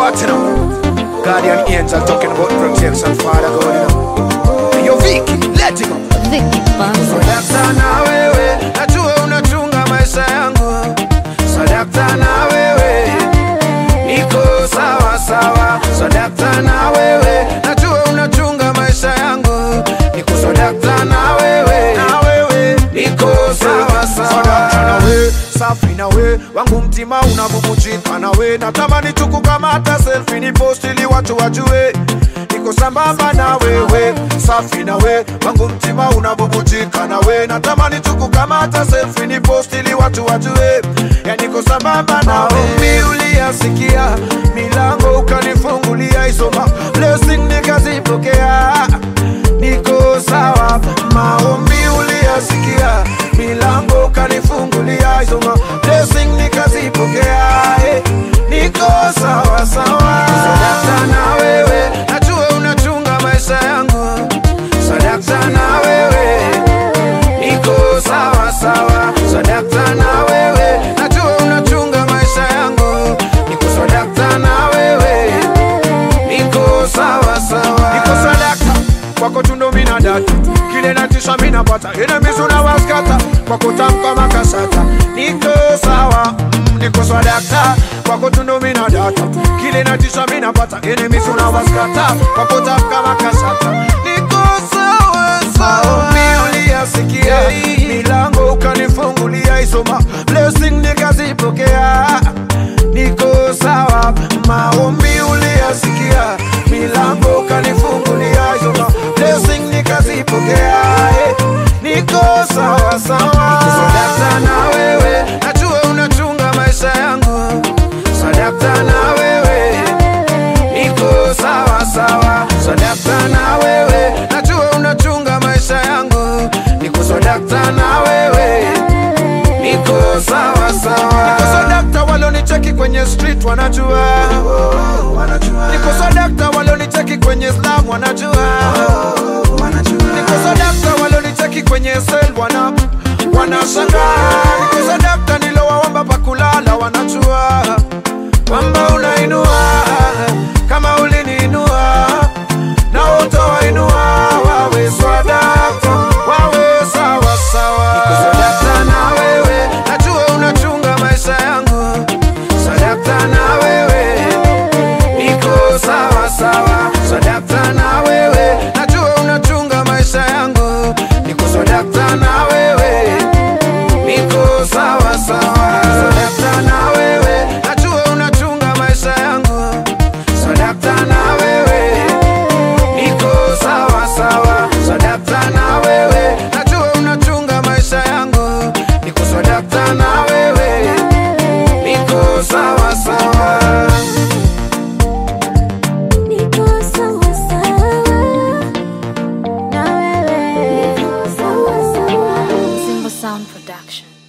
what you know? Guardian angel talking about protection, Father God, you know. Hey, yo, Vicky, let him up. Vicky Banzo. Sadakta na wewe, najua unachunga maisha yangu. Sadakta na wewe, niko sawa sawa. Sadakta na wewe, najua unachunga maisha yangu. Niko sadakta na wewe, na wewe, niko sawa sawa. Sadakta na wewe, safi na we wangu mtima unabubujika na we natamani tukukamata selfie ni post ili watu wajue niko sambamba na wewe safi na we wangu mtima unabubujika na we natamani tukukamata selfie ni post ili watu wajue ya niko sambamba na wewe uliyasikia milango ukanifungulia isoma blessing nikazipokea niko sawa maombi uliyasikia milango ukanifungulia isoma blessing nikazipokea eh, niko sawa sawa sadakta na wewe najua unachunga maisha yangu sadakta na wewe niko sawa sawa sadakta na wewe najua unachunga maisha yangu niko sadakta na wewe niko sawa sawa niko sadakta kwako tundo mina data kile natisha mina pata enemies unawaskata kwako tamka makasata niko sawa mm, niko sadakta kwako tundo mina data kile natisha mina pata enemies unawaskata kwako tamka makasata niko sawa sawa uliyasikia milango ukanifungulia isoma blessing nikazipokea niko sawa maombi uliyasikia milango ukanifungulia isoma blessing nikazipokea eh, niko sawa sawa sadakta na wewe najua unachunga maisha yangu sadakta na wewe niko sawa sawa sadakta na wewe najua unachunga maisha yangu niko sadakta na wewe niko sawa sawa niko sadakta walonicheki kwenye street wanajua niko sadakta walonicheki kwenye slam wanajua niko sadakta walonicheki kwenye sel wana wanashangaa niko sadakta nilowaomba pakulala wanajua kwamba unainua kama uliniinua na utawainua wawe swadakta wawe sawa sawa niko sadakta na wewe najua unachunga maisha yangu sadakta na wewe niko sawa sawa sadakta na wewe najua unachunga maisha yangu niko sadakta na wewe niko sawa sawa sadakta na wewe najua unachunga maisha yangu sadakta na wewe niko sawa sawa sadakta na wewe najua unachunga maisha yangu niko sadakta na wewe niko sawa sawa Niko sawa sawa. Na wewe. Niko sawa sawa. Simba Sound Production.